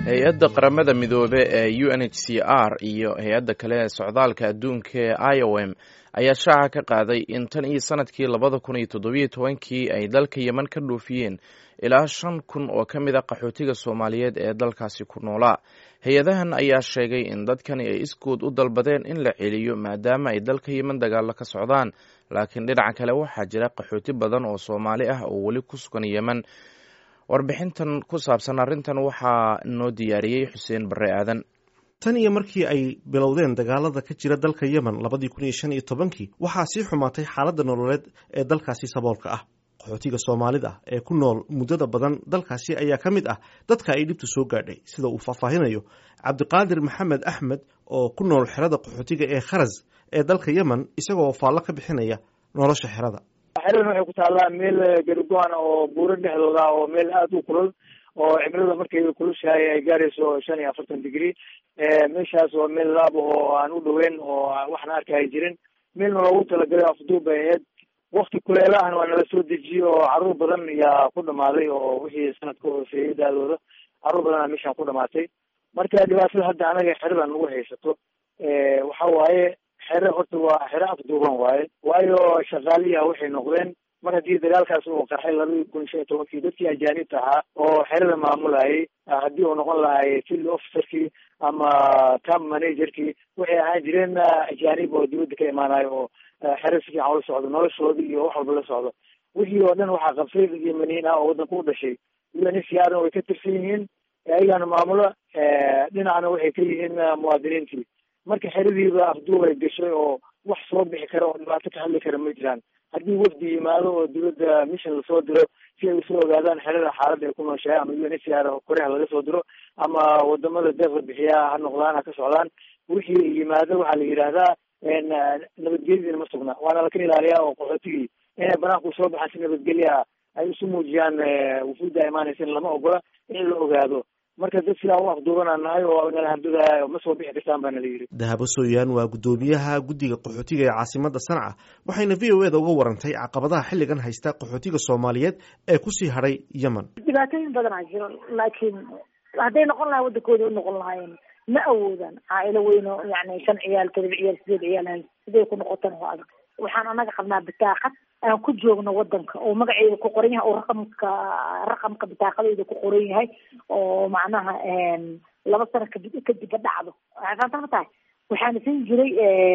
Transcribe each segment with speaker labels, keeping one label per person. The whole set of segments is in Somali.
Speaker 1: hay-adda qaramada midoobe ee u n h c r iyo hay-adda kale ee socdaalka adduunka ee i o m ayaa shaaca ka qaaday in tan iyo sanadkii labada kun iyo toddobiyo tobankii ay dalka yeman ka dhoofiyeen ilaa shan kun oo ka mid a qaxootiga soomaaliyeed ee dalkaasi ku noolaa hay-adahan ayaa sheegay in dadkani ay iskood u dalbadeen in la celiyo maadaama ay dalka yeman dagaalo ka socdaan laakiin dhinaca kale waxaa jira qaxooti badan oo soomaali ah oo weli ku sugan yeman warbixintan ku saabsan arrintan waxaa noo diyaariyey xuseen barre aadan
Speaker 2: tan iyo markii ay bilowdeen dagaalada ka jira dalka yemen labadii kun iyo shan iyo tobankii waxaa sii xumaatay xaaladda nololeed ee dalkaasi saboolka ah qaxootiga soomaalida ee ku nool muddada badan dalkaasi ayaa ka mid ah dadka ay dhibtu soo gaadhay sida uu faahfaahinayo cabdiqaadir maxamed axmed oo ku nool xerada qaxootiga ee kharas ee dalka yemen isagoo faallo ka bixinaya nolosha xerada
Speaker 3: xeradan waxay ku taallaa meel garigoan oo buuro dhexdooda oo meel aada u kulul oo cimilada markay kulushahay ay gaarayso shan iyo afartan degree meeshaas waa meel laab oo aan u dhoweyn oo waxna arka ay jirin meelna loogu talagalay afduub bay ahayd wakti kuleelahana waa nala soo dejiyey oo caruur badan ayaa ku dhamaaday oo wixii sanadka hooseeyay daadooda caruur badan aa meeshaan ku dhamaatay marka dhibaatada hadda anaga xeradan nagu haysato waxa waaye xere horta waa xere afduuban waaye waayo shaqaaliya waxay noqdeen mar haddii dagaalkaas uu qarxay labadii kun shan iyo tobankii dadkii ajaanibta ahaa oo xerada maamulayay haddii uu noqon lahay field officerkii ama camp managerkii waxay ahaan jireen ajaanib oo dibadda ka imaanayo oo xere si fiican ula socdo noloshooda iyo wax walba la socdo wixii oo dhan waxaa qabsay dad yemaniin ah oo waddanka u dhashay unhcrna way ka tirsan yihiin ayagana maamulo dhinacna waxay ka yihiin muwaadiniintii marka xeradiiba afduub ay gashay oo wax soo bixi kara oo dhibaato ka hadli kara ma jiraan haddii wafdi yimaado oo dowladda mission lasoo diro si ay usoo ogaadaan xerada xaaladda ay ku nooshahay ama u n h r koreha laga soo diro ama wadamada deeqda bixiyaa ha noqdaan ha ka socdaan wixii yimaado waxaa la yidhaahdaa nabadgelyadiina ma sugna waana laka ilaaliyaa oo qaxootigii inay banaanku soo baxaan si nabadgelya ay isu muujiyaan wufuudda imaanaysa in lama ogola in la ogaado marka dad sidaa u afduubanaan nahay oo nala hardadaay ma soo bixi kartaan baa nala yidhi
Speaker 2: dahabo sooyaan waa guddoomiyaha guddiga qaxootiga ee caasimada sanca waxayna v o eda uga warantay caqabadaha xilligan haysta qaxootiga soomaaliyeed ee kusii hadhay yemen
Speaker 4: dhibaatooyin badanaa jiro laakiin hadday noqon lahay waddankooda u noqon lahaayeen ma awoodaan caailo weyno yani shan ciyaal todoba ciyaal sideed ciyaal hay siday ku noqotaan oo adag waxaan anaga qabnaa bitaaqad aan ku joogno wadanka oo magaceeda ku qoran yahay oo raqamka raqamka bitaaqadeeda ku qoran yahay oo macnaha laba sano kadib kadibba dhacdo faantaa ma tahay waxaana siin jiray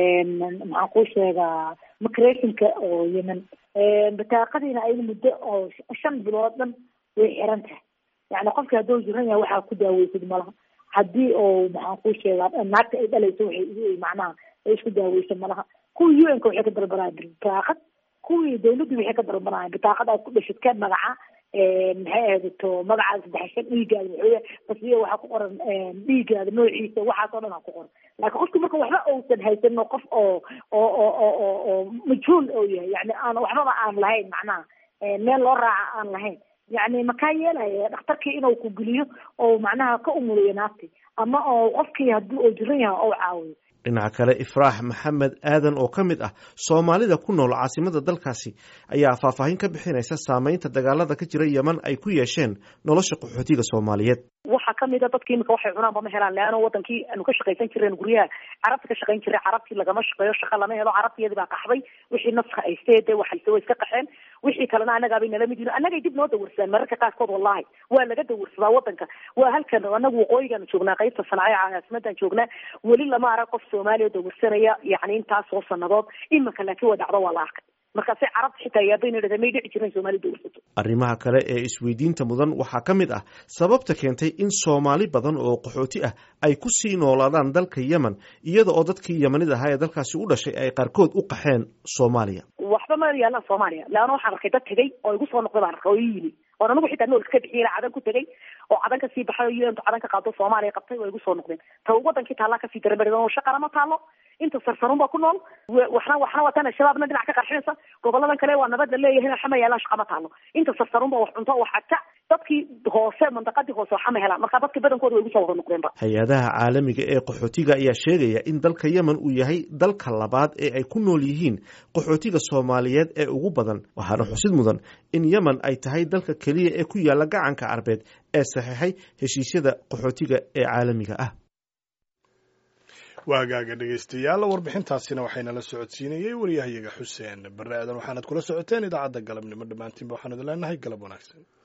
Speaker 4: maxaan kuu sheegaa micrationka oo yemen bitaaqadiina ayada muddo oo shan bilood dhan way xiran tahay yani qofki hadduu jiran yahay waxaa ku daaweysid malaha haddii oo maxaan kuu sheegaa naagta ay dhalayso waxay macnaha ay isku daaweyso malaha kuwii u n ka waxay ka dalbanaya bitaaqad kuwii dawladdu waxay ka dalbanaya bitaaqad aad ku dhashid ka magaca maxay ahayto magacaada saddex shan dhiigaada maxooya basiyo waxaa ku qoran dhiigaada noociisa waxaas oo dhan aa ku qoran laakiin qofki marka waxba uusan haysanin qof oo oo oo oo oo oo majhuul oo yahay yani aan waxbaba aan lahayn macnaha meel loo raaca aan lahayn yani makaa yeelaya dhakhtarkii inuu ku geliyo oo macnaha ka umuliyo naafti ama oo qofkii haddii oo jiran yahay oo caawiyo
Speaker 2: dhinaca kale ifraax maxamed aadan oo ka mid ah soomaalida ku nool caasimada dalkaasi ayaa faahfaahin ka bixinaysa saameynta dagaalada ka jira yemen ay ku yeesheen nolosha qaxootiga soomaaliyeed
Speaker 5: waxaa kamid a dadki imika waxay cunaanba ma helaan leano wadankii aanu ka shaqaysan jireen guryaha carabta ka shaqayn jiray carabtii lagama shaqeeyo shaqa lama helo carabtiyadii baa qaxday wixii nafka haystee dee waxayse way iska qaxeen wixii kalena annagaabay nala mid yihin annagay dib noo dawarsaan mararka qaarkood wallahi waa laga dawarsadaa wadanka waa halkan anagu waqooyigaanu joognaa qaybta sanaayo caasimadan joognaa weli lama arag qof soomaaliya dawarsanaya yani intaas oo sanadood imika laakiin waa dhacdo waa la arkay markaasay carabta xitaa yaabayna dhahda may dhici jiren soomali dawarsato
Speaker 2: arrimaha kale ee isweydiinta mudan waxaa ka mid ah sababta keentay in soomaali badan oo qaxooti ah ay ku sii noolaadaan dalka yemen iyada oo dadkii yemanid ahaa ee dalkaasi u dhashay ay qaarkood u qaxeen soomaaliya
Speaker 5: waxba ma yaalaan soomaaliya leanna waxaan arkay dad tegay oo igu soo noqday baan arkay oo ii yimi oon anigu xitaa nool iska bixiyay cadan ku tegay oo cadan kasii baxay oo un cadan ka qaado soomaaliya qabtay waa igu soo noqdeen ta wadankii taallaa kasii daramari oo shaqana ma taalo inta sarsarun baa ku nool waxna waxna watan shabaabna dhinac ka qarxinaysa goboladan kale waa nabad la leeyahay waxama yaalaan shaqa ma taalo inta sarsarun baa wax cunto wax xagta dadkii hoose mandaqadii hoose waxama helaan marka dadkii badankooda way igu soo wada noqdeenba
Speaker 2: hay-adaha caalamiga ee qaxootiga ayaa sheegaya in dalka yemen uu yahay dalka labaad ee ay ku nool yihiin qaxootiga soomaaliyeed ee ugu badan waxaana xusid mudan in yemen ay tahay dalka keliya ee ku yaala gacanka carbeed ee saxeexay heshiisyada qaxootiga ee caalamiga ah
Speaker 6: waa hagaaga dhegaystayaal warbixintaasina waxaynala socodsiinayey waryahayaga xuseen barre aadan waxaanad kula socoteen idaacadda galabnimo dhammaantiinba waxaan idin leenahay galab wanaagsan